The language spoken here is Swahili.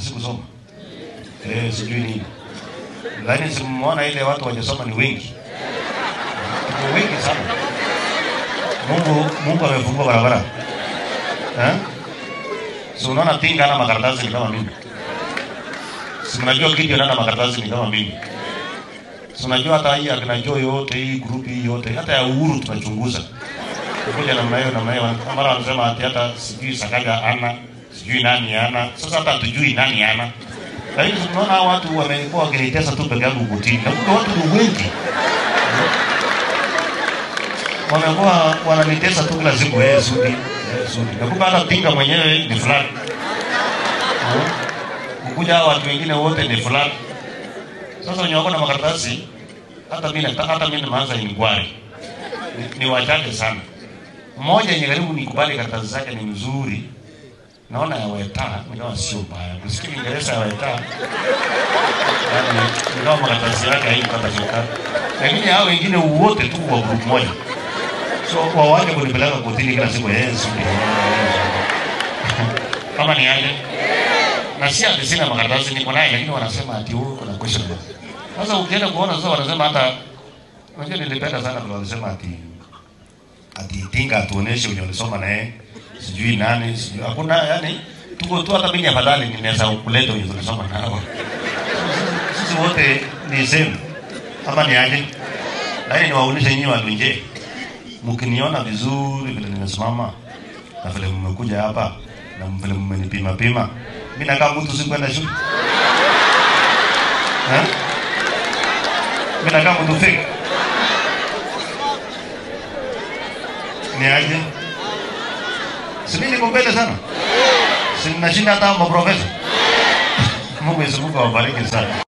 sikusoma eh, sijui nini, lakini simuona ile watu wajasoma ni wengi, ni wengi sana. Mungu Mungu amefungua barabara eh? Si unaona Tinga ana makaratasi ni kama mimi, si mnajua Gideon ana makaratasi ni kama mimi, si unajua hata hii akina Joy yote hii group hii yote hata ya Uhuru tunachunguza kuja namna hiyo namna hiyo, mara wanasema ati hata sijui Sakaja ana sijui nani ana. Sasa hata hatujui nani ana, lakini tunaona hawa watu wamekuwa wakinitesa tu peke yangu kutini, na kumbe watu ni wengi wamekuwa wananitesa tu kila siku, eh, Sudi, eh, Sudi. Na kumbe hata Tinga mwenyewe ni fulani Eh, kukuja hawa watu wengine wote ni fulani. Sasa wenye wako na makaratasi, hata mimi nataka hata mimi nimeanza inquiry ni, ni wachache sana. Mmoja yenye karibu nikubali karatasi zake ni mzuri, naona ya Weta, nikawa sio mbaya. Kusikia Kiingereza ya Weta, yani nikawa makaratasi yake haikupata shaka, lakini hao wengine wote tu wa group moja, so wawaje kunipeleka kotini kila siku Yesu kama ni aje na si ati sina makaratasi niko naye, lakini wanasema ati wewe kuna question mark. Sasa ukienda kuona sasa wanasema hata unajua, nilipenda sana vile walisema ati ati Tinga atuoneshe wenye walisoma naye sijui nani sijui hakuna, yani tuko tu, hata mimi afadhali ninaweza kuleta wenye tulisoma nao sisi wote ni same, ama ni aje? Lakini niwaonyeshe nyinyi watu nje, mkiniona vizuri vile nimesimama na vile mmekuja hapa na vile mmenipima pima, mimi nakaa mtu sikwenda shule eh? Mimi nakaa mtu fake ni aje? Si mimi niko mbele sana, si ninashinda hata maprofesa. Mungu Yesu Mungu awabariki sana.